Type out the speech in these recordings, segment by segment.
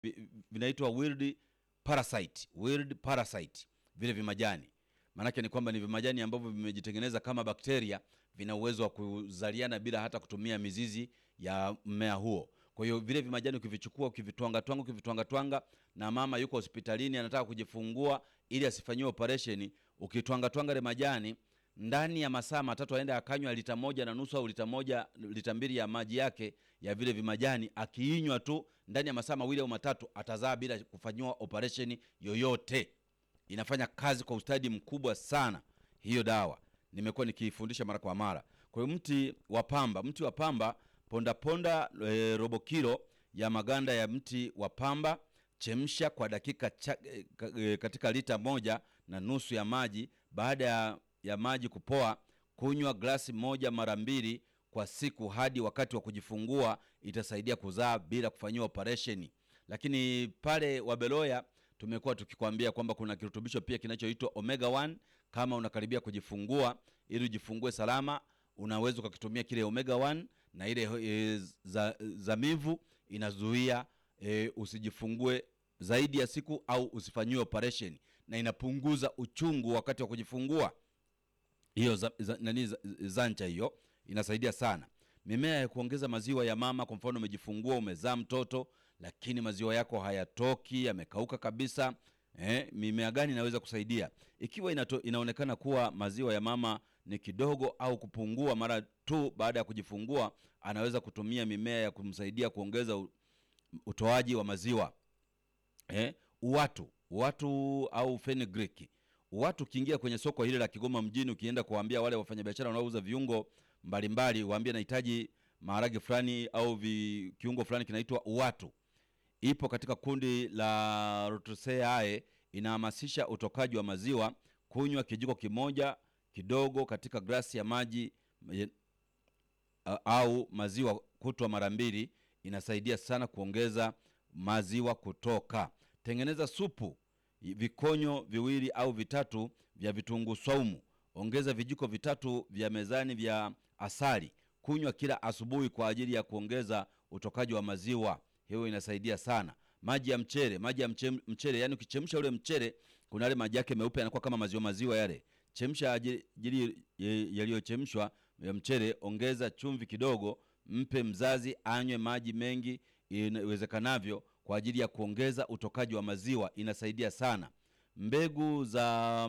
vi- vinaitwa wild parasite, wild parasite, vile vimajani. Maanake ni kwamba ni vimajani ambavyo vimejitengeneza kama bakteria, vina uwezo wa kuzaliana bila hata kutumia mizizi ya mmea huo. Kwa hiyo vile vimajani ukivichukua, ukivitwanga twanga, ukivitwanga twanga, na mama yuko hospitalini anataka kujifungua ili asifanyiwe operation, ukitwanga twanga ile majani ndani ya masaa matatu aende akanywa lita moja na nusu au lita moja lita mbili ya maji yake ya vile vimajani, akiinywa tu ndani ya masaa mawili au matatu atazaa bila kufanyiwa operation yoyote. Inafanya kazi kwa ustadi mkubwa sana hiyo dawa, nimekuwa nikiifundisha mara kwa mara. Kwa hiyo mti wa pamba, mti wa pamba ponda ponda e, robo kilo ya maganda ya mti wa pamba, chemsha kwa dakika cha, e, ka- e, katika lita moja na nusu ya maji. Baada ya, ya maji kupoa, kunywa glasi moja mara mbili kwa siku hadi wakati wa kujifungua. Itasaidia kuzaa bila kufanyiwa operesheni. Lakini pale Wabeloya tumekuwa tukikwambia kwamba kuna kirutubisho pia kinachoitwa omega 1 kama unakaribia kujifungua, ili ujifungue salama, unaweza ukakitumia kile omega 1 na ile e, za, zamivu inazuia e, usijifungue zaidi ya siku au usifanyiwe operation, na inapunguza uchungu wakati wa kujifungua. Hiyo za, za, nani za, zancha hiyo inasaidia sana. Mimea ya kuongeza maziwa ya mama, kwa mfano umejifungua, umezaa mtoto lakini maziwa yako hayatoki, yamekauka kabisa. Eh, mimea gani inaweza kusaidia? Ikiwa inato, inaonekana kuwa maziwa ya mama ni kidogo au kupungua mara tu baada ya kujifungua, anaweza kutumia mimea ya kumsaidia kuongeza u- utoaji wa maziwa. Eh, uwatu uwatu au fenugreek. Uwatu ukiingia kwenye soko hili la Kigoma mjini, ukienda kuwaambia wale wafanyabiashara wanaouza viungo mbalimbali, waambie nahitaji maharage fulani au vi, kiungo fulani kinaitwa uwatu ipo katika kundi la Rotaceae, inahamasisha utokaji wa maziwa. Kunywa kijiko kimoja kidogo katika glasi ya maji eh, a- au maziwa kutwa mara mbili, inasaidia sana kuongeza maziwa kutoka. Tengeneza supu i- vikonyo viwili au vitatu vya vitunguu saumu, ongeza vijiko vitatu vya mezani vya asali. Kunywa kila asubuhi kwa ajili ya kuongeza utokaji wa maziwa. Hiyo inasaidia sana. Maji ya mchele, maji ya mche, mchele, yani ukichemsha ule mchele, kuna yale maji yake meupe yanakuwa kama maziwa maziwa yale. Chemsha ajili ajili ye- yaliyochemshwa ya mchele, ongeza chumvi kidogo, mpe mzazi anywe maji mengi iwezekanavyo kwa ajili ya kuongeza utokaji wa maziwa, inasaidia sana. Mbegu za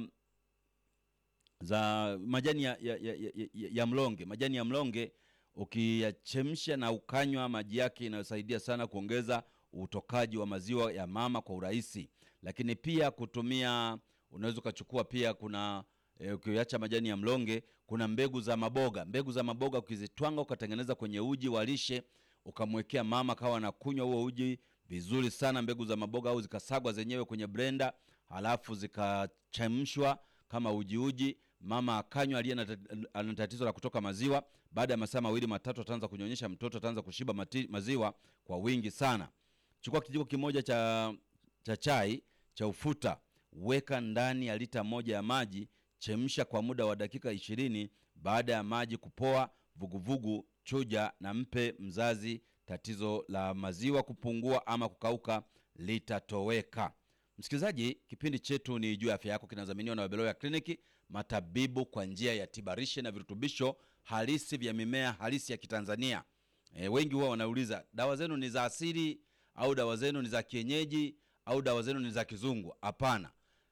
za majani ya, ya, ya, ya, ya, ya mlonge, majani ya mlonge ukiyachemsha na ukanywa maji yake, inayosaidia sana kuongeza utokaji wa maziwa ya mama kwa urahisi. Lakini pia kutumia, unaweza ukachukua pia, kuna e, ukiacha majani ya mlonge, kuna mbegu za maboga. Mbegu za maboga ukizitwanga ukatengeneza kwenye uji wa lishe, ukamwekea mama kawa na kunywa huo uji vizuri sana, mbegu za maboga, au zikasagwa zenyewe kwenye blender, halafu zikachemshwa kama uji uji, mama akanywa, aliye na tat- ana tatizo la kutoka maziwa, baada ya masaa mawili matatu ataanza kunyonyesha mtoto, ataanza kushiba mati, maziwa kwa wingi sana. Chukua kijiko kimoja cha, cha chai cha ufuta, weka ndani ya lita moja ya maji, chemsha kwa muda wa dakika ishirini. Baada ya maji kupoa vuguvugu, chuja na mpe mzazi. Tatizo la maziwa kupungua ama kukauka litatoweka. Msikilizaji, kipindi chetu ni juu ya afya yako, kinadhaminiwa na Wabeloya Kliniki, matabibu kwa njia ya tibarishe na virutubisho halisi vya mimea halisi ya Kitanzania. E, wengi huwa wanauliza dawa zenu ni za asili au dawa zenu ni za kienyeji au dawa zenu ni za kizungu? Hapana,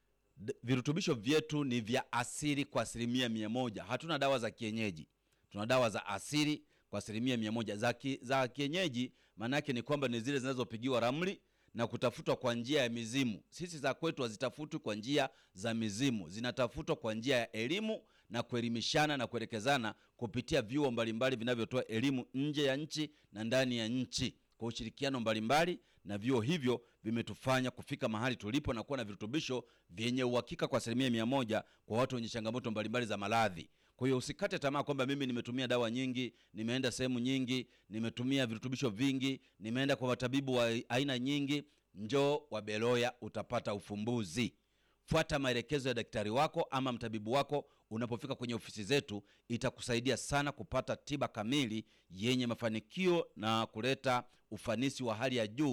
D- virutubisho vyetu ni vya asili kwa asilimia mia moja. Hatuna dawa za kienyeji, tuna dawa za asili kwa asilimia mia moja. Za, ki, za kienyeji maana yake ni kwamba ni zile zinazopigiwa ramli na kutafutwa kwa njia ya mizimu. Sisi za kwetu hazitafutwi kwa njia za mizimu, zinatafutwa kwa njia ya elimu na kuelimishana na kuelekezana kupitia vyuo mbalimbali vinavyotoa elimu nje ya nchi na ndani ya nchi kwa ushirikiano mbalimbali, na vyuo hivyo vimetufanya kufika mahali tulipo na kuwa na virutubisho vyenye uhakika kwa asilimia mia moja kwa watu wenye changamoto mbalimbali za maradhi. Kwa hiyo usikate tamaa kwamba mimi nimetumia dawa nyingi, nimeenda sehemu nyingi, nimetumia virutubisho vingi, nimeenda kwa watabibu wa aina nyingi. Njoo Wabeloya utapata ufumbuzi. Fuata maelekezo ya daktari wako ama mtabibu wako unapofika kwenye ofisi zetu, itakusaidia sana kupata tiba kamili yenye mafanikio na kuleta ufanisi wa hali ya juu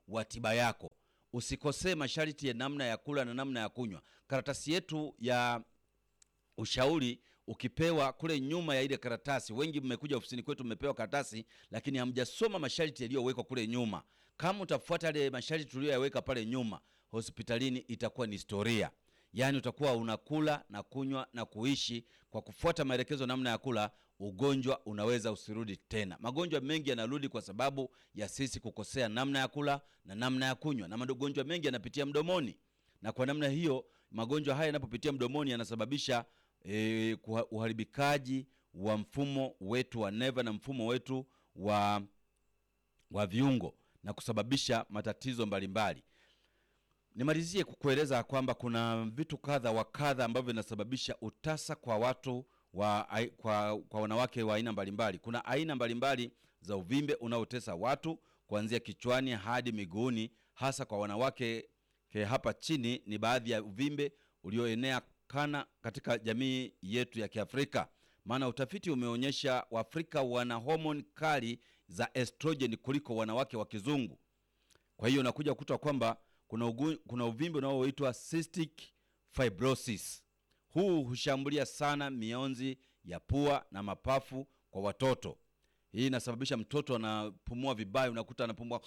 wa tiba yako. Usikosee masharti ya namna ya kula na namna ya kunywa. Karatasi yetu ya ushauri ukipewa kule nyuma ya ile karatasi, wengi mmekuja ofisini kwetu mmepewa karatasi, lakini hamjasoma masharti yaliyowekwa kule nyuma. Kama utafuata yale masharti tuliyoyaweka pale nyuma, hospitalini itakuwa ni historia. Yaani utakuwa unakula na kunywa na kuishi kwa kufuata maelekezo namna ya kula, ugonjwa unaweza usirudi tena. Magonjwa mengi yanarudi kwa sababu ya sisi kukosea namna ya kula na namna ya kunywa, na magonjwa mengi yanapitia mdomoni, na kwa namna hiyo magonjwa haya yanapopitia mdomoni yanasababisha e, uharibikaji wa mfumo wetu wa neva na mfumo wetu wa, wa viungo na kusababisha matatizo mbalimbali. Nimalizie kukueleza kwamba kuna vitu kadha wa kadha ambavyo vinasababisha utasa kwa watu wa, kwa, kwa wanawake wa aina mbalimbali. Kuna aina mbalimbali za uvimbe unaotesa watu kuanzia kichwani hadi miguuni, hasa kwa wanawake. Ke hapa chini ni baadhi ya uvimbe ulioenea kana katika jamii yetu ya Kiafrika, maana utafiti umeonyesha Waafrika wana homoni kali za estrogen kuliko wanawake wa kizungu. Kwa hiyo unakuja kukuta kwamba kuna, ugu, kuna uvimbe unaoitwa cystic fibrosis. Huu hushambulia sana mionzi ya pua na mapafu kwa watoto. Hii inasababisha mtoto anapumua vibaya, unakuta anapumua,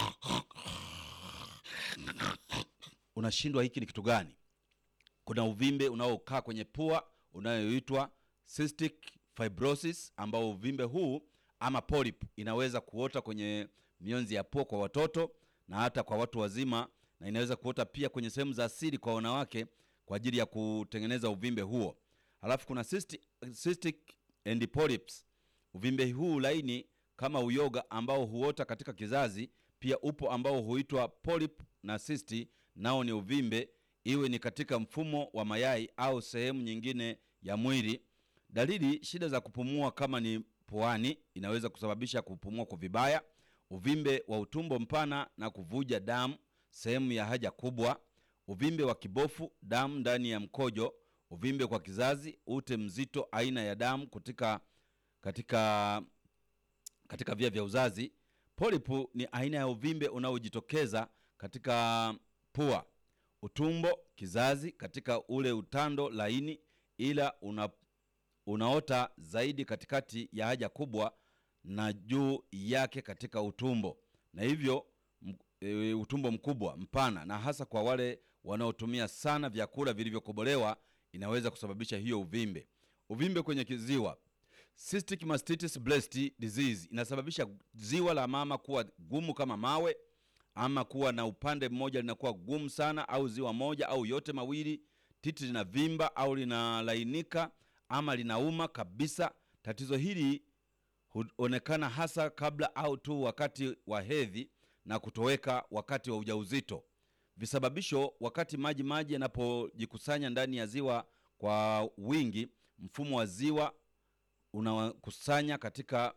unashindwa hiki ni kitu gani? Kuna uvimbe unaokaa kwenye pua unayoitwa cystic fibrosis, ambao uvimbe huu ama polyp inaweza kuota kwenye mionzi ya pua kwa watoto na hata kwa watu wazima, na inaweza kuota pia kwenye sehemu za asili kwa wanawake kwa ajili ya kutengeneza uvimbe huo. Halafu kuna cystic, cystic and polyps. Uvimbe huu laini kama uyoga ambao huota katika kizazi, pia upo ambao huitwa polyp na cyst, nao ni uvimbe iwe ni katika mfumo wa mayai au sehemu nyingine ya mwili. Dalili: shida za kupumua kama ni puani, inaweza kusababisha kupumua kwa vibaya, uvimbe wa utumbo mpana na kuvuja damu sehemu ya haja kubwa, uvimbe wa kibofu, damu ndani ya mkojo, uvimbe kwa kizazi, ute mzito, aina ya damu katika katika katika via vya uzazi. Polipu ni aina ya uvimbe unaojitokeza katika pua utumbo, kizazi, katika ule utando laini, ila una, unaota zaidi katikati ya haja kubwa na juu yake katika utumbo, na hivyo e, utumbo mkubwa mpana, na hasa kwa wale wanaotumia sana vyakula vilivyokobolewa inaweza kusababisha hiyo uvimbe. Uvimbe kwenye kiziwa, cystic mastitis breast disease, inasababisha ziwa la mama kuwa gumu kama mawe ama kuwa na upande mmoja linakuwa gumu sana, au ziwa moja au yote mawili. Titi linavimba au linalainika ama linauma kabisa. Tatizo hili huonekana hasa kabla au tu wakati wa hedhi na kutoweka wakati wa ujauzito. Visababisho: wakati maji maji yanapojikusanya ndani ya ziwa kwa wingi, mfumo wa ziwa unakusanya katika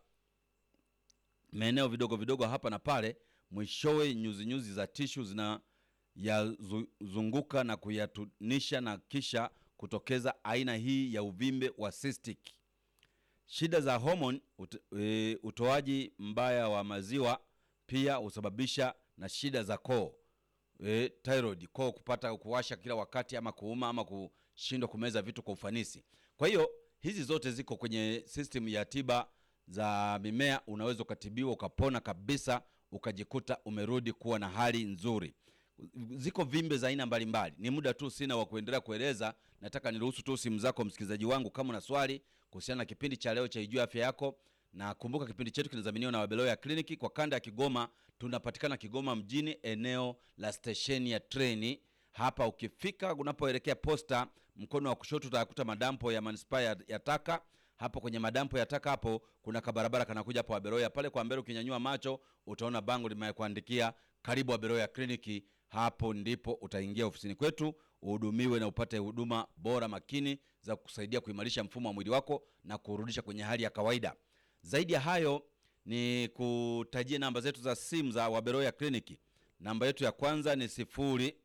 maeneo vidogo vidogo hapa na pale mwishowe nyuzinyuzi za tishu zinayazunguka na kuyatunisha na kisha kutokeza aina hii ya uvimbe wa cystic. Shida za homoni, ut, e, utoaji mbaya wa maziwa pia husababisha na shida za koo e, thyroid, koo kupata kuwasha kila wakati ama kuuma ama kushindwa kumeza vitu kwa ufanisi. Kwa hiyo hizi zote ziko kwenye system ya tiba za mimea, unaweza ukatibiwa ukapona kabisa ukajikuta umerudi kuwa na hali nzuri. Ziko vimbe za aina mbalimbali. Ni muda tu sina wa kuendelea kueleza, nataka niruhusu tu simu zako msikilizaji wangu, kama una swali kuhusiana na kipindi cha leo cha Ijue Afya Yako. Na kumbuka kipindi chetu kinadhaminiwa na Wabeloya Kliniki kwa kanda ya Kigoma. Tunapatikana Kigoma mjini, eneo la stesheni ya treni. Hapa ukifika unapoelekea posta, mkono wa kushoto utakuta madampo ya manispaa ya taka hapo kwenye madampo ya taka hapo kuna kabarabara kanakuja hapo Aberoya pale kwa mbele, ukinyanyua macho utaona bango limekuandikia karibu Aberoya Kliniki. Hapo ndipo utaingia ofisini kwetu uhudumiwe na upate huduma bora makini za kusaidia kuimarisha mfumo wa mwili wako na kurudisha kwenye hali ya kawaida. Zaidi ya hayo ni kutajia namba zetu za simu za Waberoya Kliniki. Namba yetu ya kwanza ni sifuri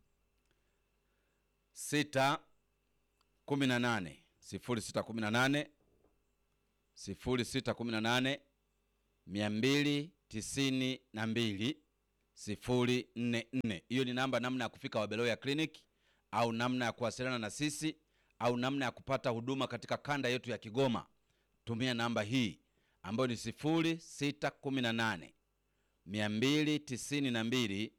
sita kumi na nane sifuri sita kumi na nane sifuri sita kumi na nane mia mbili tisini na mbili 044. Hiyo ni namba namna ya kufika Wabeloya Clinic au namna ya kuwasiliana na sisi au namna ya kupata huduma katika kanda yetu ya Kigoma. Tumia namba hii ambayo ni 0618 292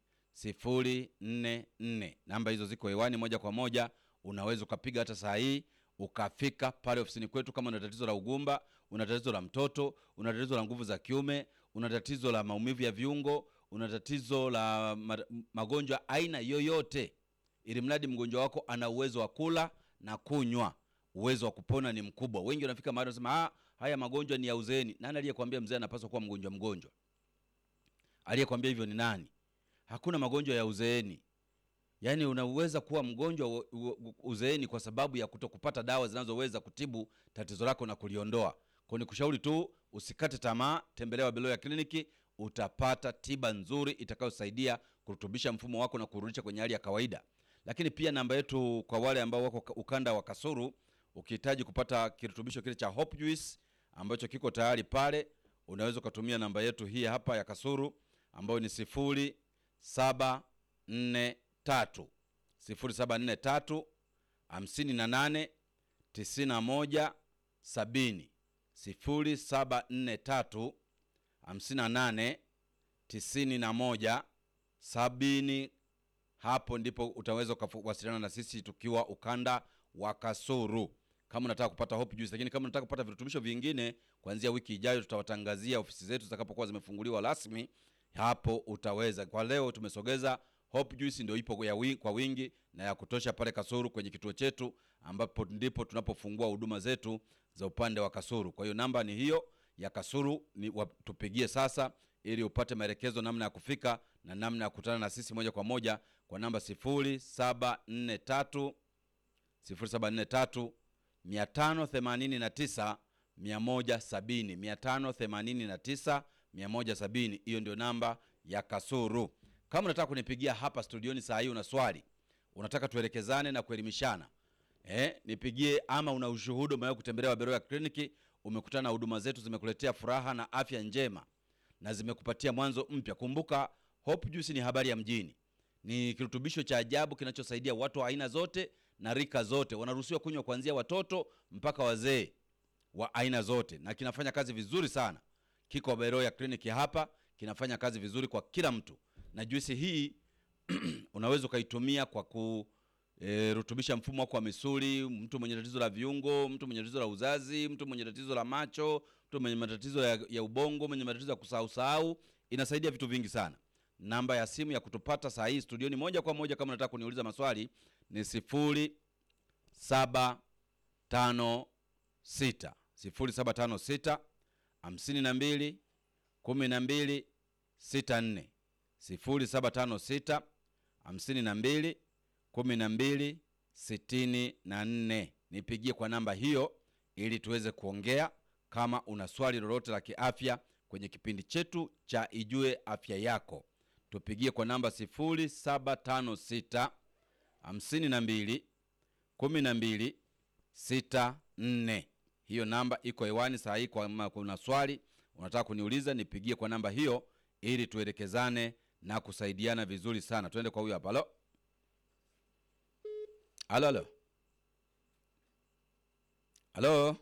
044. Namba hizo ziko hewani moja kwa moja, unaweza ukapiga hata saa hii ukafika pale ofisini kwetu. Kama una tatizo la ugumba, una tatizo la mtoto, una tatizo la nguvu za kiume, una tatizo la maumivu ya viungo, una tatizo la ma- magonjwa aina yoyote, ili mradi mgonjwa wako ana uwezo wa kula na kunywa, uwezo wa kupona ni mkubwa. Wengi wanafika mahali wanasema ah, haya magonjwa ni ya uzeeni. Nani aliyekwambia mzee anapaswa kuwa mgonjwa mgonjwa? Aliyekwambia hivyo ni nani? Hakuna magonjwa ya uzeeni. Yaani unaweza kuwa mgonjwa wa- wa- uzeeni kwa sababu ya kutokupata dawa zinazoweza kutibu tatizo lako na kuliondoa. Kwa ni kushauri tu usikate tamaa, tembelea Wabeloya kliniki, utapata tiba nzuri itakayosaidia kurutubisha mfumo wako na kurudisha kwenye hali ya kawaida. Lakini pia namba yetu kwa wale ambao wako ka- ukanda wa Kasuru, ukihitaji kupata kirutubisho kile cha Hope Juice ambacho kiko tayari pale, unaweza ukatumia namba yetu hii hapa ya Kasuru ambayo ni sifuri saba nne tatu sifuri saba nne tatu hamsini na nane tisini na moja sabini sifuri saba nne tatu hamsini na nane tisini na moja sabini. Hapo ndipo utaweza ukawasiliana na sisi tukiwa ukanda wa Kasuru kama unataka kupata Hope Juice. Lakini kama unataka kupata virutubisho vingine, kuanzia wiki ijayo tutawatangazia ofisi zetu zitakapokuwa zimefunguliwa rasmi, hapo utaweza. Kwa leo tumesogeza Hope Juice, ndio ipo ya wi, kwa wingi na ya kutosha pale Kasuru kwenye kituo chetu, ambapo ndipo tunapofungua huduma zetu za upande wa Kasuru. Kwa hiyo namba ni hiyo ya Kasuru, ni wa- tupigie sasa ili upate maelekezo namna ya kufika na namna ya kukutana na sisi moja kwa moja kwa namba 0743 0743 589 170 589 170. Hiyo ndio namba ya Kasuru. Kama unataka kunipigia hapa studioni saa hii, una swali, unataka tuelekezane na kuelimishana eh, nipigie. Ama una ushuhuda, umewahi kutembelea Wabeloya kliniki, umekutana na huduma zetu, zimekuletea furaha na afya njema na zimekupatia mwanzo mpya. Kumbuka, Hope Juice ni habari ya mjini, ni kirutubisho cha ajabu kinachosaidia watu wa aina zote na rika zote. Wanaruhusiwa kunywa kuanzia watoto mpaka wazee wa aina zote, na kinafanya kazi vizuri sana. Kiko Wabeloya kliniki hapa, kinafanya kazi vizuri kwa kila mtu, na juisi hii unaweza ukaitumia kwa kurutubisha mfumo wako wa misuli, mtu mwenye tatizo la viungo, mtu mwenye tatizo la uzazi, mtu mwenye tatizo la macho, mtu mwenye matatizo ya, ya ubongo, mwenye matatizo ya kusahau sahau. Inasaidia vitu vingi sana. Namba ya simu ya kutupata saa hii studioni moja kwa moja, kama unataka kuniuliza maswali ni sifuri saba tano sita sifuri saba tano sita hamsini na mbili kumi na mbili sita nne sifuri saba tano sita hamsini na mbili kumi na mbili sitini na nne. Nipigie kwa namba hiyo ili tuweze kuongea kama una swali lolote la kiafya kwenye kipindi chetu cha Ijue Afya Yako. Tupigie kwa namba sifuri saba tano sita hamsini na mbili kumi na mbili sita nne. Hiyo namba iko hewani saa hii. Kama kuna swali unataka kuniuliza, nipigie kwa namba hiyo ili tuelekezane na kusaidiana vizuri sana. Tuende kwa huyo hapa. Halo, halo, halo, halo.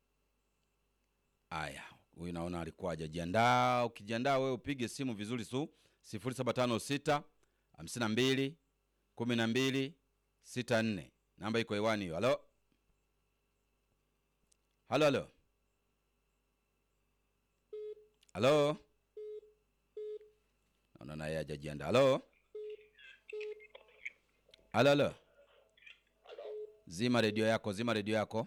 Aya, huyu naona alikuwa hajajiandaa. Ukijiandaa wewe upige simu vizuri tu 0756 52 12 64. Namba iko hewani hiyo. Halo, halo, halo, halo. Naona naye hajajiandaa. Halo, halo, halo. Zima redio yako, zima redio yako.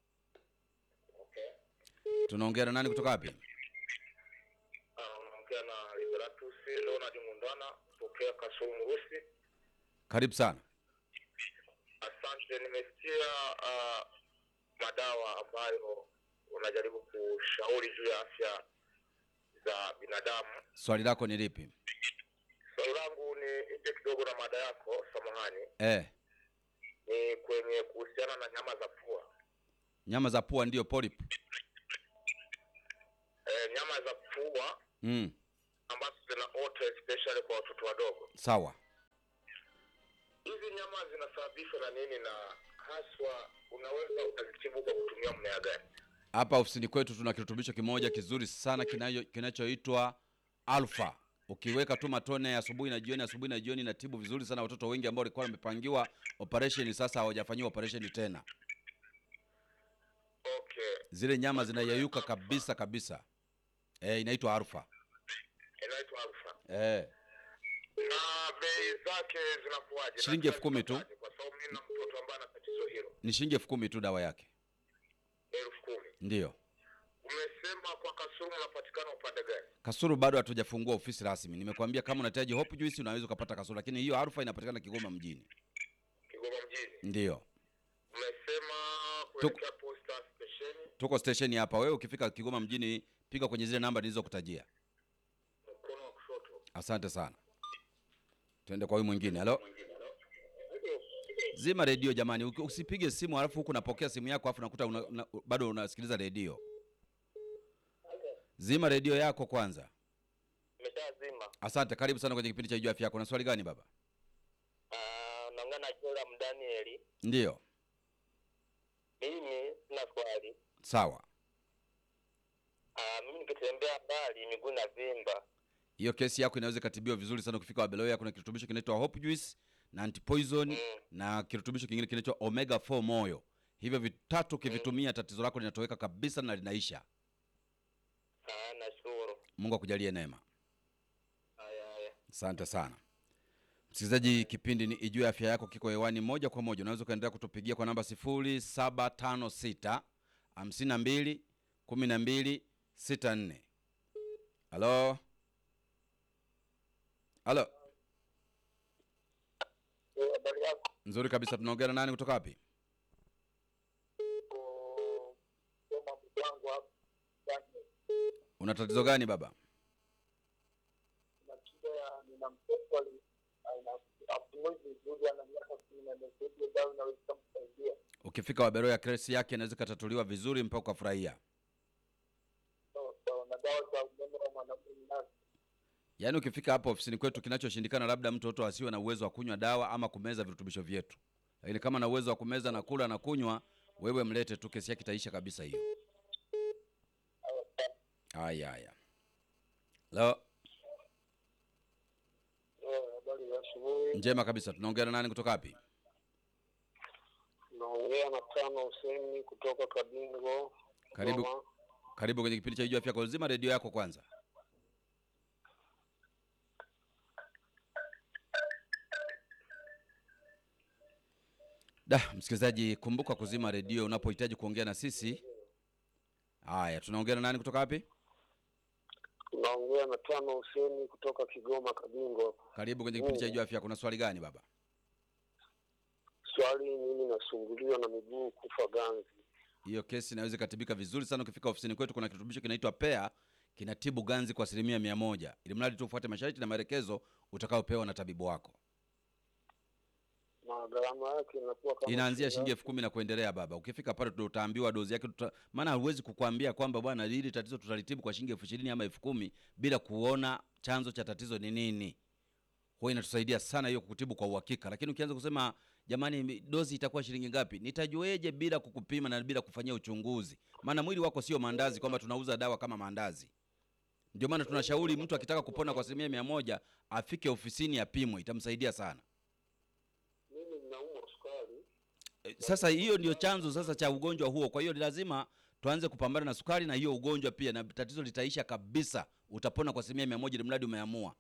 Tunaongea na nani kutoka wapi? Ah, unaongea na Liberatus Leonard Mundana kutokea Kasulu Mrusi. Karibu sana. Asante, nimesikia ah, madawa ambayo unajaribu kushauri juu ya afya za binadamu. Swali lako ni lipi? Swali langu ni nje kidogo na mada yako, samahani, Eh, ni kwenye kuhusiana na nyama za pua. nyama za pua ndiyo polyp. E, nyama za pua Mm. ambazo zinaota especially kwa watoto wadogo. Sawa. Hizi nyama zinasababishwa na nini, na haswa unaweza ukazitibu kwa kutumia mmea gani? Hapa ofisini kwetu tuna kirutubisho kimoja kizuri sana kinayo- kinachoitwa Alpha. Ukiweka tu matone asubuhi na jioni, asubuhi na jioni, inatibu vizuri sana watoto wengi ambao walikuwa wamepangiwa operation, sasa hawajafanyiwa operation tena. Okay, Zile nyama zinayeyuka kabisa kabisa. Eh, inaitwa Alpha. inaitwa alfa. Eh, Na bei zake zinakuwaje? Na Shilingi elfu kumi tu. zinakuwaje? Kwa sababu mimi na mtoto ambaye ana tatizo hilo. ni shilingi elfu kumi tu dawa yake. elfu kumi. Ndiyo. Umesema kwa Kasulu unapatikana upande gani? Kasulu bado hatujafungua ofisi rasmi. Nimekuambia kama unahitaji Hope Juice unaweza ukapata Kasulu, lakini hiyo Alpha inapatikana Kigoma mjini. Kigoma mjini. Ndiyo. Umesema kuelekea posta stesheni Tuko station hapa. Wewe ukifika Kigoma mjini, piga kwenye zile namba nilizokutajia. mkono wa kushoto. Asante sana. Tuende kwa huyu mwingine. Halo. Zima redio jamani, Uki- usipige simu alafu huku unapokea simu yako alafu unakuta una, una, bado unasikiliza redio. Zima redio yako kwanza. Nimeshazima. Asante, karibu sana kwenye kipindi cha Ijua Afya Yako. Na swali gani baba? Ah, naongea na Joram Danieli. Ndiyo, Mimi sina swali. sawa. Ah, mimi nikitembea mbali miguu na vimba. Hiyo kesi yako inaweza ikatibiwa vizuri sana ukifika Wabeloya. Kuna kirutubisho kinaitwa Hope Juice na antipoison na kirutubisho kingine kinaitwa Omega 4 moyo. Hivyo vitatu ukivitumia, tatizo lako linatoweka kabisa na linaisha. Ah, nashukuru. Mungu akujalie neema. Haya haya. Asante sana msikilizaji, kipindi ni Ijue Afya Yako kiko hewani moja kwa moja. Unaweza ukaendelea kutupigia kwa namba 0756 52 12 64. Halo, halo, Eh, Habari yako? nzuri kabisa. Tunaongea na nani kutoka wapi? Ko- Soma mchango hapo. Daniel. Una tatizo gani baba? Na shida ya nina mtoto ali ana apumui vizuri ana miaka kumi na nne. Hiyo dawa inaweza kumsaidia. Ukifika Waberoya, kesi yake inaweza ikatatuliwa vizuri mpaka ukafurahia. Sawa sawa. Na dawa za umeme wa mwanamke binafsi. Yaani ukifika hapa ofisini kwetu, kinachoshindikana labda mtoto asiwe na uwezo wa kunywa dawa ama kumeza virutubisho vyetu, lakini kama na uwezo wa kumeza na kula na kunywa, wewe mlete tu, kesi yake itaisha kabisa hiyo. Haya haya, lo, Eh, Habari ya asubuhi. njema kabisa. Tunaongea na nani kutoka wapi? Naongea na Tano Huseni kutoka Kabingo. Karibu. Dodoma. Karibu kwenye kipindi cha Ijua Afya Yako. Zima redio yako kwanza. Da, msikilizaji, kumbuka kuzima redio unapohitaji kuongea na sisi. Haya, tunaongea na nani kutoka wapi? Naongea na Tano Huseni kutoka Kigoma Kabingo. Karibu kwenye kipindi cha Ijua Afya Yako. Kuna swali gani baba? Swali, mimi nasumbuliwa na miguu kufa ganzi. Hiyo kesi inaweza ikatibika vizuri sana. Ukifika ofisini kwetu, kuna kirutubisho kinaitwa Pea, kinatibu ganzi kwa asilimia mia moja, ili mradi tu ufuate masharti na maelekezo utakayopewa na tabibu wako. Na gharama yake inakuwa kama inaanzia shilingi elfu kumi na kuendelea baba. Ukifika pale ndo utaambiwa dozi yake tuta... maana huwezi kukwambia kwamba bwana hili tatizo tutalitibu kwa shilingi elfu ishirini ama elfu kumi bila kuona chanzo cha tatizo ni nini. Huwa inatusaidia sana hiyo kutibu kwa uhakika, lakini ukianza kusema jamani, mi- dozi itakuwa shilingi ngapi, nitajueje bila kukupima na bila kufanyia uchunguzi? Maana mwili wako sio maandazi, kwamba tunauza dawa kama maandazi. Ndio maana tunashauri mtu akitaka kupona kwa asilimia mia moja afike ofisini apimwe, itamsaidia sana. mimi ninaumwa sukari. Eh, Sasa hiyo ndio chanzo sasa cha ugonjwa huo. Kwa hiyo ni lazima tuanze kupambana na sukari na hiyo ugonjwa pia, na tatizo litaisha kabisa. Utapona kwa asilimia mia moja ili mradi umeamua.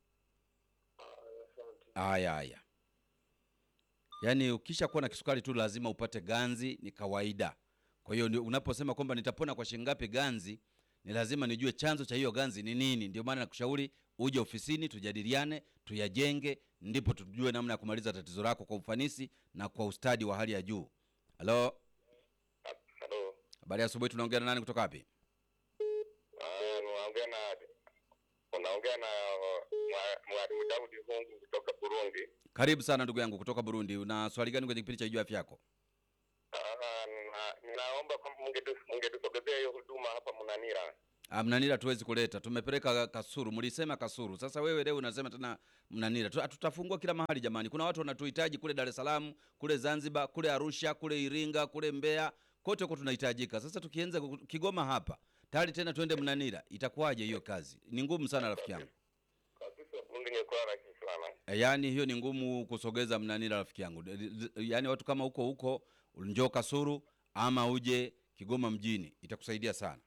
Haya haya, yaani ukisha kuwa na kisukari tu lazima upate ganzi, ni kawaida. Kwa hiyo ndio unaposema kwamba nitapona kwa shilingi ngapi ganzi, ni lazima nijue chanzo cha hiyo ganzi ni nini. Ndio maana nakushauri uje ofisini, tujadiliane, tuyajenge, ndipo tujue namna ya kumaliza tatizo lako kwa ufanisi na kwa ustadi wa hali ya juu. Halo, Halo. habari ya asubuhi. Tunaongea na nani kutoka wapi? Ah, unaongea na unaongea na mwa- mwalimu Daudi Hungu kutoka Burundi. Karibu sana ndugu yangu kutoka Burundi. Una swali gani kwenye kipindi cha Ijua Afya Yako? Ah, na- ninaomba kwamba mungetu- mungetusogezea hiyo huduma hapa Mnanira. Ah, Mnanira hatuwezi kuleta, tumepeleka Kasuru. Mlisema Kasuru, sasa wewe leo unasema tena Mnanira. Tu- Tutafungua kila mahali jamani, kuna watu wanatuhitaji kule Dar es Salaam, kule Zanzibar, kule Arusha, kule Iringa, kule Mbeya, kote huko tunahitajika. Sasa tukianza ku- Kigoma hapa tayari tena twende Mnanira, itakuwaje hiyo kazi? Ni ngumu sana rafiki yangu. kabisa Burundi ingekuwa rahisi sana. E, yaani hiyo ni ngumu kusogeza Mnanira rafiki yangu. D- d- Yaani watu kama huko huko njoo Kasuru ama uje Kigoma mjini itakusaidia sana.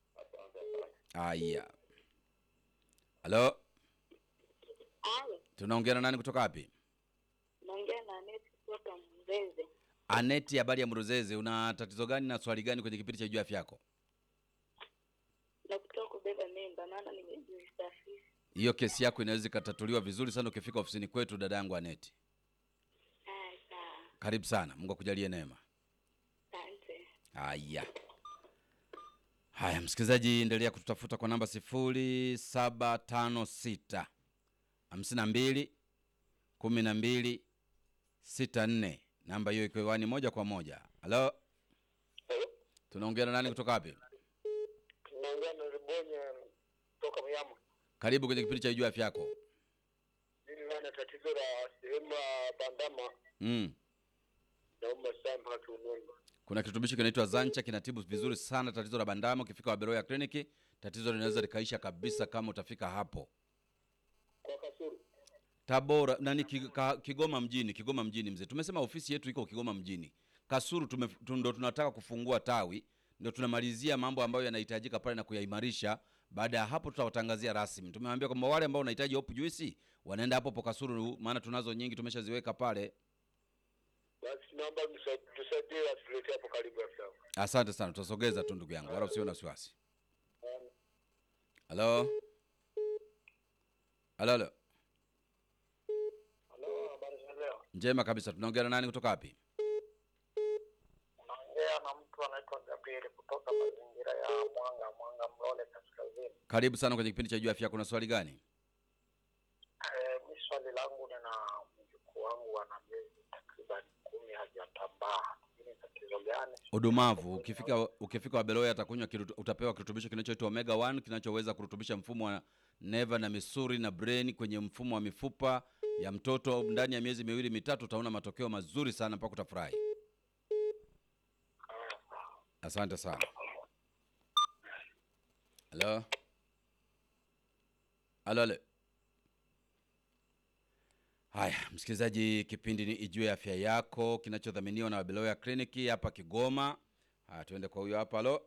Aya. Halo, Alo, tunaongea na nani kutoka wapi? naongea na Aneti kutoka Mzeze. Aneti, habari ya Mruzeze, una tatizo gani na swali gani kwenye kipindi cha juu ya afya yako? na kutoka kubeba mimba, maana nimejisafisha. Hiyo kesi yako inaweza ikatatuliwa vizuri sana ukifika ofisini kwetu, dada yangu Aneti. Haya, sawa, Karibu sana, Mungu akujalie neema. asante. Haya, haya, msikilizaji, endelea kututafuta kwa namba sifuri saba tano sita hamsini na mbili kumi na mbili sita nne. Namba hiyo iko hewani moja kwa moja. Halo, Hello? tunaongea na nani kutoka wapi? Tunaongea na Ribonye toka Muyama. Karibu kwenye kipindi cha juu ya afya yako. Mimi nina tatizo la sehemu ya bandama Mm. nauma sana mpaka kiunoni. Kuna kirutubishi kinaitwa Zancha kinatibu vizuri sana tatizo la bandama. Ukifika Waberoya kliniki, tatizo linaweza likaisha kabisa kama utafika hapo. Kwa Kasuru. Tabora nani Ki- ka- Kigoma mjini, Kigoma mjini mzee. Tumesema ofisi yetu iko Kigoma mjini. Kasuru tume, tu- ndo tunataka kufungua tawi, ndio tunamalizia mambo ambayo yanahitajika pale na kuyaimarisha. Baada ya hapo tutawatangazia rasmi. Tumewaambia kwamba wale ambao wanahitaji hope juice wanaenda hapo hapo Kasuru, maana tunazo nyingi tumeshaziweka pale. Basi naomba msa- tusaidie atuletee hapo karibu ya sawa. Asante sana, tutasogeza tu ndugu yangu, wala usiwe na wasiwasi. Halo, halo, halo. Halo, habari za leo? Njema kabisa. Tunaongea na nani kutoka wapi? Unaongea na mtu anaitwa Gabriel kutoka mazingira ya Mwanga, Mwanga Mlole Kaskazini. Karibu sana kwenye kipindi cha juu ya afya. Kuna swali gani? Eh, mi swali langu nina mjukuu wangu ana miezi takriban kumi hajatambaa. Ni tatizo gani? Udumavu. Ukifika ukifika Wabeloya atakunywa kirutu, utapewa kirutubisho kinachoitwa omega 1 kinachoweza kurutubisha mfumo wa neva na misuli na brain kwenye mfumo wa mifupa ya mtoto. Ndani ya miezi miwili mitatu utaona matokeo mazuri sana mpaka utafurahi. Asante sana. Halo, halo, halo. Haya, msikilizaji, kipindi ni Ijue Afya Yako kinachodhaminiwa na Wabeloya Kliniki hapa Kigoma. Haya, tuende kwa huyo hapa. Halo,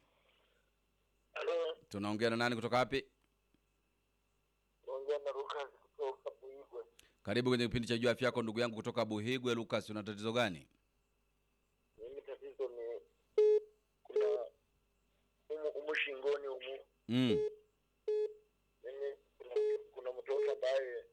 Halo, tunaongea na nani kutoka wapi? naongea na Lucas kutoka Buigwe. Karibu kwenye kipindi cha Ijue Afya Yako, ndugu yangu kutoka Buhigwe. Lucas, una tatizo gani? Mimi tatizo ni kuna umu, umu shingoni umu Mm. mimi kuna, kuna mtoto ambaye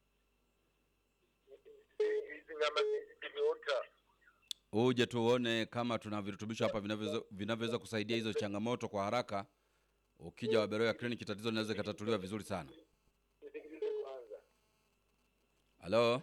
hizi nyama zi- zimeota Uje tuone kama tuna virutubisho hapa vinavyoweza vinavyoweza kusaidia hizo changamoto kwa haraka. Ukija Wabeloya Kliniki, tatizo linaweza ikatatuliwa vizuri sana. nisikilize kwanza. Halo,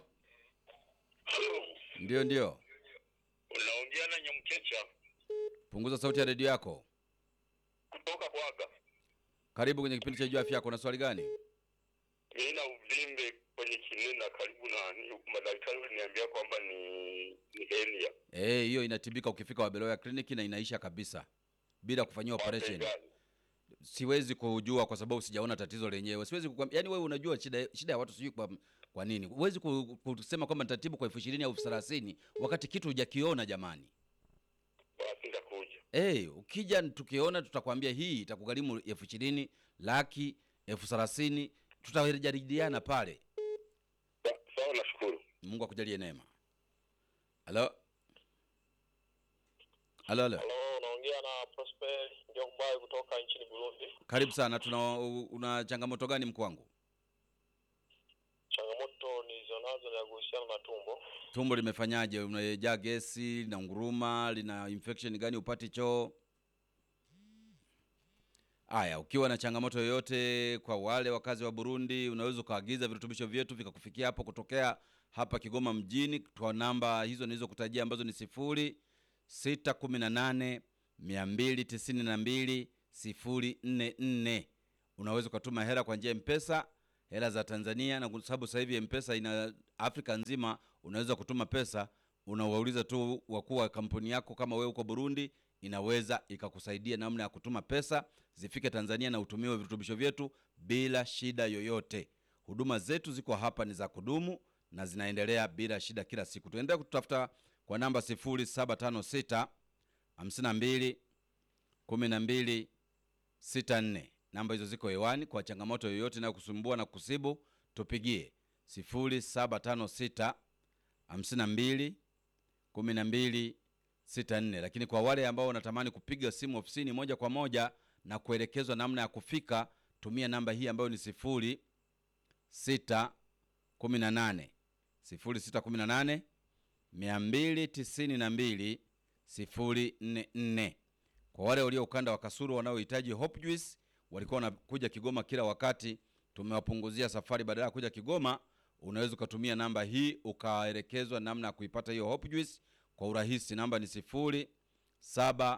ndio ndio, Unaongea na Nyamkecha punguza sauti ya redio yako. kutoka Bwaga. Karibu kwenye kipindi cha Ijue Afya Yako. Una swali gani? Mimi na uvimbe kwenye kinina karibu na ni- madaktari waliniambia kwamba ni ni hernia. Eh, hiyo inatibika ukifika Wabeloya kliniki na inaisha kabisa bila kufanyiwa operation. Bei gani? Siwezi kujua kwa sababu sijaona tatizo lenyewe. Siwezi kukwambia, yani wewe unajua shida shida ya watu sijui kwa, kwa nini. Huwezi ku- kusema kwamba nitatibu kwa elfu ishirini au elfu thelathini wakati kitu hujakiona jamani. Basi nitakuja. Eh, ukija tukiona tutakwambia hii itakugharimu elfu ishirini, laki, elfu thelathini, tutajadiliana pale. Sa- Sawa, nashukuru. Mungu akujalie neema. Halo? Halo, halo. Halo, unaongea na Prosper Njombai kutoka nchini Burundi. Karibu sana. Tuna una changamoto gani mkuu wangu? Changamoto nilizonazo ni ya kuhusiana na tumbo. Tumbo limefanyaje? Unajaa gesi, lina nguruma, lina infection gani upati choo? Aya, ukiwa na changamoto yoyote, kwa wale wakazi wa Burundi, unaweza ukaagiza virutubisho vyetu vikakufikia hapo kutokea hapa Kigoma mjini kwa namba hizo nilizokutajia ambazo ni sifuri sita kumi na nane mia mbili tisini na mbili 044. Unaweza ukatuma hela kwa njia ya Mpesa, hela za Tanzania, na kwa sababu sasa hivi Mpesa ina Afrika nzima, unaweza kutuma pesa. Unawauliza tu wakuu wa kampuni yako, kama wewe uko Burundi, inaweza ikakusaidia namna ya kutuma pesa zifike Tanzania na utumiwe virutubisho vyetu bila shida yoyote. Huduma zetu ziko hapa, ni za kudumu na zinaendelea bila shida kila siku. Tuendelea kututafuta kwa namba 0756 52 12 64. Namba hizo ziko hewani. Kwa changamoto yoyote inayokusumbua na kusibu, tupigie 0756 52 12 64. Lakini kwa wale ambao wanatamani kupiga simu ofisini moja kwa moja na kuelekezwa namna ya kufika, tumia namba hii ambayo ni 06 18 0618 292 044. Kwa wale walio ukanda wa Kasulu wanaohitaji Hope Juice, walikuwa wanakuja Kigoma kila wakati, tumewapunguzia safari. Badala ya kuja Kigoma, unaweza ukatumia namba hii ukaelekezwa namna ya kuipata hiyo Hope Juice kwa urahisi. Namba ni 0743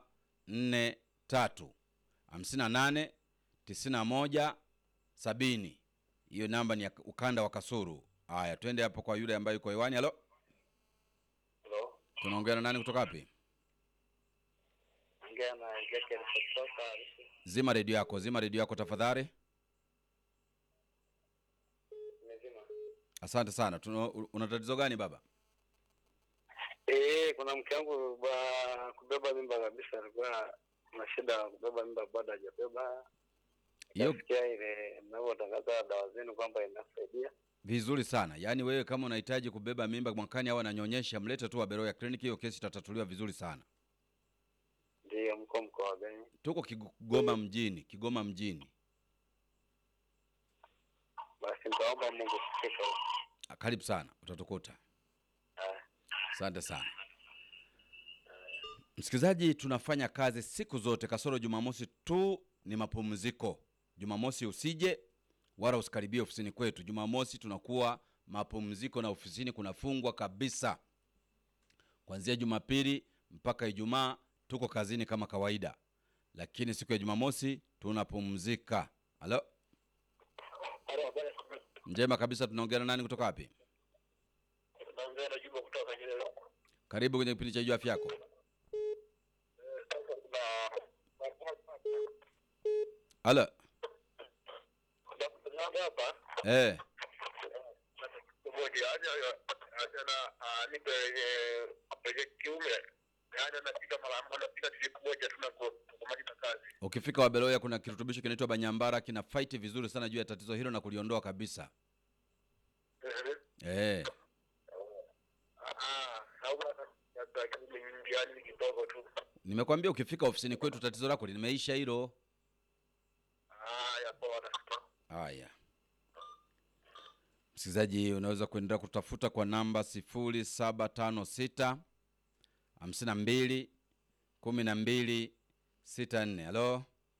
58 91 70. Hiyo namba ni ya ukanda wa Kasulu. Haya, twende hapo kwa yule ambaye yuko hewani. Halo, Halo, tunaongea na nani kutoka wapi? ongea na Ezekiel kutoka Arusha. Zima redio yako, zima redio yako tafadhali. Nimezima. Asante sana. Tuna, una tatizo gani baba? Eh, kuna mke wangu ba kubeba mimba kabisa, alikuwa na shida ya kubeba mimba bado hajabeba. Hiyo Nasikia ile mnavyotangaza dawa zenu kwamba inasaidia. vizuri sana. Yaani wewe kama unahitaji kubeba mimba mwakani au ananyonyesha, mlete tu Waberoya Clinic, hiyo kesi itatatuliwa vizuri sana. Ndiyo, mko mkoa gani? Tuko Kigoma mjini, Kigoma mjini. Basi nitaomba Mungu kufika huko. Ah, Karibu sana, utatukuta. Ah. Asante sana msikilizaji, tunafanya kazi siku zote kasoro Jumamosi tu ni mapumziko. Jumamosi usije wala usikaribie ofisini kwetu. Jumamosi tunakuwa mapumziko na ofisini kunafungwa kabisa. Kuanzia Jumapili mpaka Ijumaa tuko kazini kama kawaida, lakini siku ya Jumamosi tunapumzika. Halo, Halo, habari. njema kabisa. Tunaongea na nani kutoka wapi? Naongea na Juma kutoka Nyerere. Karibu kwenye kipindi cha Jua Afya Yako. Sasa kuna Halo, kuna hapa eh, mmoja aje aje na anipe kwenye kiume yaani anapika mara anapika siku moja tu na kumaliza kazi. ukifika Wabeloya kuna kirutubisho kinaitwa Banyambara, kina fight vizuri sana juu ya tatizo hilo na kuliondoa kabisa. Eh, Ah, au hata kiume yaani kidogo tu. nimekwambia ukifika ofisini kwetu tatizo lako limeisha hilo. Ah, ya poa nashukuru. Haya, msikilizaji, unaweza kuendelea kutafuta kwa namba 0756 52 12 64. Halo,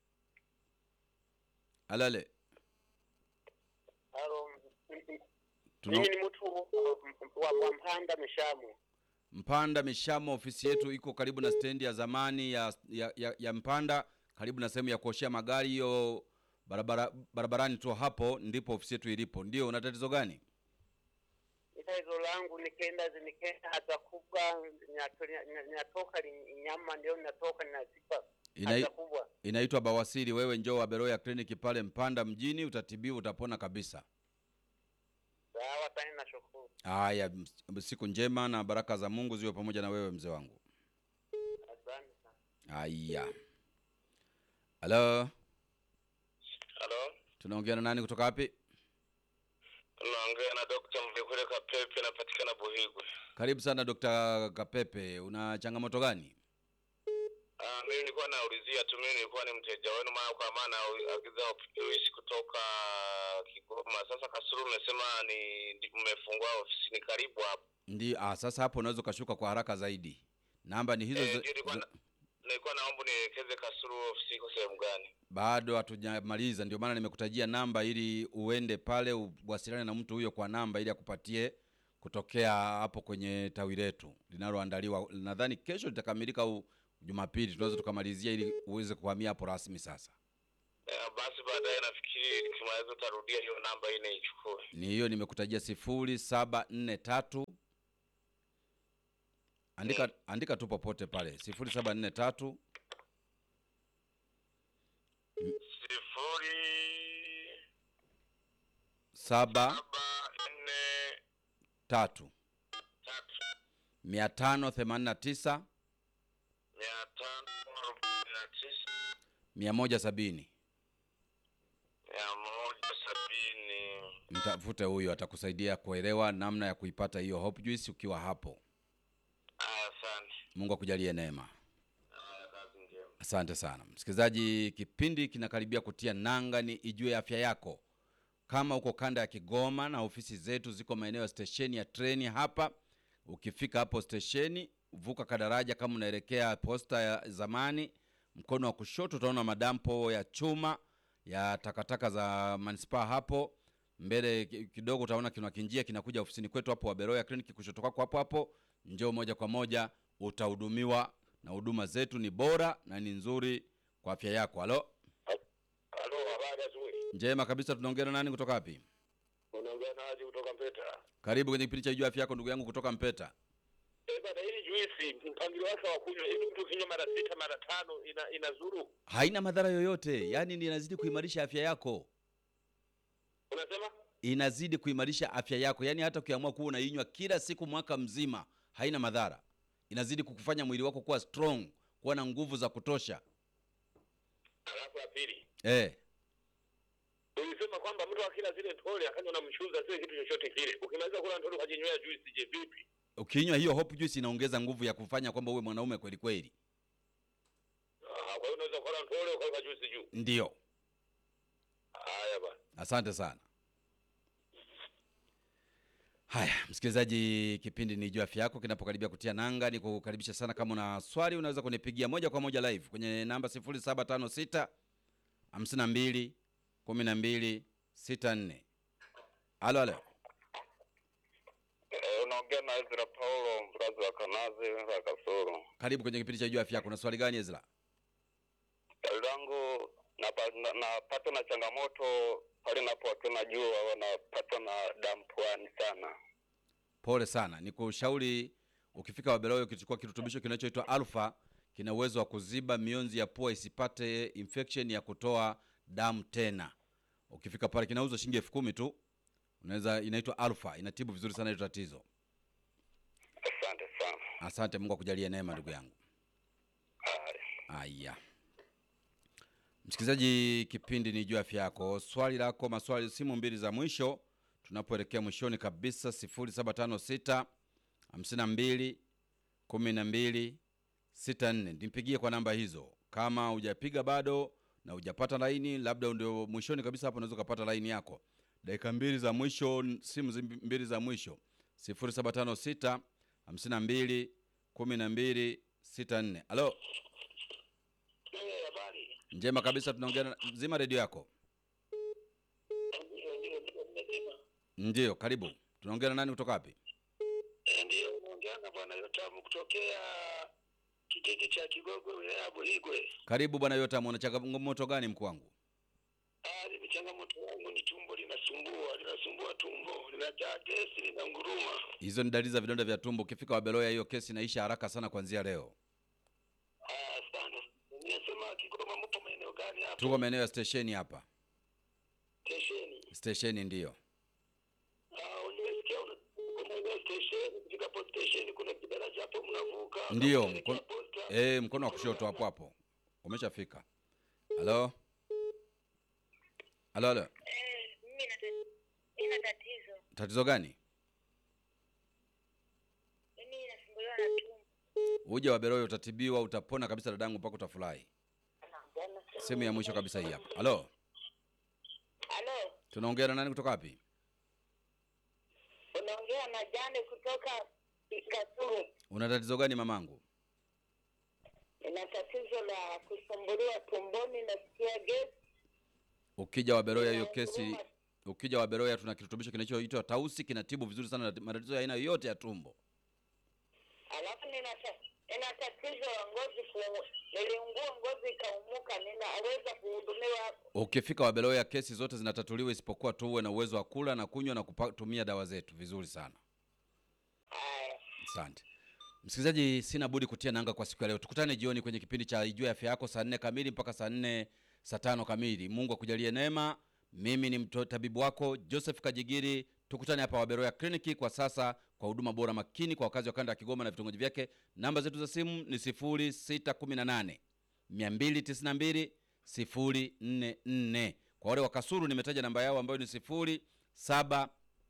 halale, Halo. Tuna- Mimi ni mtu wa wa Mpanda Mishamu. Mpanda Mishamo, ofisi yetu iko karibu na stendi ya zamani ya, ya, ya, ya Mpanda, karibu na sehemu ya kuoshea magari hiyo barabara, barabarani tu, hapo ndipo ofisi yetu ilipo. Ndio, una tatizo gani? Tatizo langu nikenda nikenda haja kubwa nyato- nya- nyatoka li- nyama ndio natoka ninazipa Ina, haja kubwa. inaitwa bawasiri. Wewe njoo Aberoya kliniki pale Mpanda mjini, utatibiwa, utapona kabisa. Sawa, tani nashukuru. Haya, ms- siku njema na baraka za Mungu ziwe pamoja na wewe mzee wangu. Asante sana. Haya, halo, Halo. tunaongea na nani kutoka wapi? Naongea na Dr. Mvekule Kapepe napatikana Buhigwe. Karibu sana Dr. Kapepe, una changamoto gani? Ah, mimi nilikuwa naulizia tu, mimi nilikuwa ni mteja wenu mara kwa maana agiza juice kutoka Kigoma. Sasa Kasulu umesema ni ndi- mmefungua ofisini karibu hapo. Ndi, ah, sasa hapo unaweza ukashuka kwa haraka zaidi. Namba ni hizo Eh, za- ndio nilikuwa za- na- nilikuwa naomba nielekeze Kasulu ofisi iko sehemu gani? bado hatujamaliza, ndio maana nimekutajia namba ili uende pale uwasiliane na mtu huyo kwa namba ili akupatie kutokea hapo kwenye tawi letu linaloandaliwa. Nadhani kesho litakamilika au Jumapili tunaweza tukamalizia ili uweze kuhamia hapo rasmi sasa. Eh, basi baadaye nafikiri nikimaliza utarudia hiyo namba ile ichukue. Ni hiyo nimekutajia sifuri saba nne tatu. Andika andika tu popote pale sifuri saba nne tatu sifuri saba saba nne tatu tatu mia tano themanini na tisa mia tano arobaini na tisa mia moja sabini. mia moja sabini. Mtafute huyo, atakusaidia kuelewa namna ya kuipata hiyo Hope Juice ukiwa hapo. Aya, asante. Mungu akujalie neema. Aya, kazi njema. Asante sana msikilizaji, kipindi kinakaribia kutia nanga, ni ijue afya yako. Kama uko kanda ya Kigoma na ofisi zetu ziko maeneo ya stesheni ya treni hapa, ukifika hapo stesheni, vuka kadaraja kama unaelekea posta ya zamani, mkono wa kushoto utaona madampo ya chuma ya takataka za manispaa hapo mbele ki- kidogo utaona kuna kinjia kinakuja ofisini kwetu hapo Waberoya kliniki, kushoto kwako hapo hapo, njoo moja kwa moja utahudumiwa, na huduma zetu ni bora na ni nzuri kwa afya yako. Halo, Halo, habari asubuhi. njema kabisa. Tunaongea na nani kutoka wapi? Unaongea na Haji kutoka Mpeta. Karibu kwenye kipindi cha Jua Afya Yako, ndugu yangu kutoka Mpeta. Eh, bana hili juisi mpangilio wake wa kunywa hivi mtu kinywa mara sita mara tano ina inazuru. Haina madhara yoyote, yaani ni inazidi kuimarisha afya yako, Unasema? inazidi kuimarisha afya yako. Yaani hata ukiamua kuwa unainywa kila siku mwaka mzima, haina madhara, inazidi kukufanya mwili wako kuwa strong, kuwa na nguvu za kutosha. Alafu ya pili. Eh, Ulisema kwamba mtu akila zile tole akanywa na mchuzi sio kitu chochote kile. Ukimaliza kula tole ukajinywea juisi je vipi? ukinywa hiyo Hope Juice inaongeza nguvu ya kufanya kwamba uwe mwanaume kweli kweli. Ah, kwa hiyo unaweza kula tole ukaweka juisi juu. Ndiyo, Haya bana. asante sana. Haya, msikilizaji, kipindi ni Jua Afya Yako kinapokaribia kutia nanga, ni kukaribisha sana. Kama una swali unaweza kunipigia moja kwa moja live kwenye namba 0756 52 12 64. Halo, halo. Eh, unaongea na Ezra Paulo mkazi wa Kanazi wa Kasoro. Karibu kwenye kipindi cha Jua Afya Yako. Una swali gani Ezra? Swali langu napatwa na, napatwa na changamoto pale napokuwa na jua wanapatwa na damu puani sana. Pole sana, ni kushauri ukifika Wabeloyo ukichukua kirutubisho kinachoitwa alfa, kina uwezo wa kuziba mionzi ya pua isipate infection ya kutoa damu tena. Ukifika pale kinauzwa shilingi elfu kumi tu, unaweza inaitwa alfa, inatibu vizuri sana hilo tatizo. Asante sana. Asante, Mungu akujalie neema ndugu yangu. Haya. Aya, msikilizaji, kipindi ni juu afya yako. Swali lako, maswali, simu mbili za mwisho tunapoelekea mwishoni kabisa, 0756 52 12 64. Nipigie kwa namba hizo. Kama hujapiga bado na hujapata laini, labda ndio mwishoni kabisa, hapo unaweza ukapata laini yako. Dakika mbili za mwisho, simu zi- mbili za mwisho, 0756 52 12 64. Halo. Eh, habari. Njema kabisa, tunaongea na- zima redio yako. Ndio ndio ndio nimesema. Ndiyo, karibu. Tunaongea na nani kutoka wapi? Eh, Ndio unaongea na bwana Yotamu kutokea kijiji cha Kigogo wilaya ya Buhigwe. Karibu bwana Yotamu, una changamoto gani mkuu wangu? Ah, mimi changamoto yangu ni tumbo linasumbua, linasumbua tumbo, linajaa gesi, linanguruma. Hizo ni dalili za vidonda vya tumbo. Ukifika Wabeloya, hiyo kesi inaisha haraka sana kuanzia leo. Ah, sana. Nimesema Kigoma mpo maeneo gani hapo? Tuko maeneo ya stesheni hapa. Stesheni. Stesheni ndiyo. Ah, nimesikia una kuna ile stesheni, kufika hapo stesheni kuna kidaraja hapo mnavuka. Ndiyo, unaelekea mkono, posta. eh, mkono wa kushoto hapo hapo. Umeshafika. Halo? Halo, halo. Eh, mimi nata- nina tatizo. Tatizo gani? Mimi nasumbuliwa na tumbo. Uje Wabeloya utatibiwa, utapona kabisa dadangu, mpaka utafurahi. Sehemu ya mwisho kabisa hii hapa. Halo? Halo, Tunaongea na nani kutoka wapi? unaongea na Jane kutoka Kasulu. Una tatizo gani mamangu? Nina tatizo la kusumbuliwa tumboni, nasikia gesi. Ukija Waberoya hiyo Yeah, kesi, huruma. ukija Waberoya tuna kirutubisho kinachoitwa Tausi, kinatibu vizuri sana matatizo ya aina yoyote ya tumbo. Alafu nina ta- nina tatizo la ngozi ku niliungua ngozi ikaumuka, ninaweza kuhudumiwa hapo? Ukifika Wabeloya, kesi zote zinatatuliwa isipokuwa tu uwe na uwezo wa kula na kunywa na kutumia dawa zetu vizuri sana. Haya, Asante msikilizaji, sina budi kutia nanga kwa siku ya leo. Tukutane jioni kwenye kipindi cha Ijue Afya Yako saa nne kamili mpaka saa nne saa tano kamili. Mungu akujalie neema. Mimi ni mto tabibu wako Joseph Kajigiri. Tukutane hapa Waberoya Kliniki kwa sasa kwa huduma bora makini kwa wakazi wa kanda ya Kigoma na vitongoji vyake. Namba zetu za simu ni 0618 292 044. Kwa wale wa Kasuru nimetaja namba yao ambayo ni 0743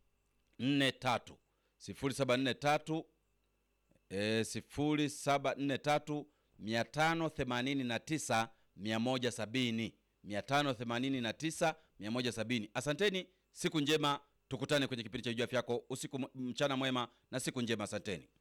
0743 e, 0743 589 170 589 170. Asanteni, siku njema, tukutane kwenye kipindi cha Ijue Afya Yako. Usiku m- mchana mwema na siku njema, asanteni.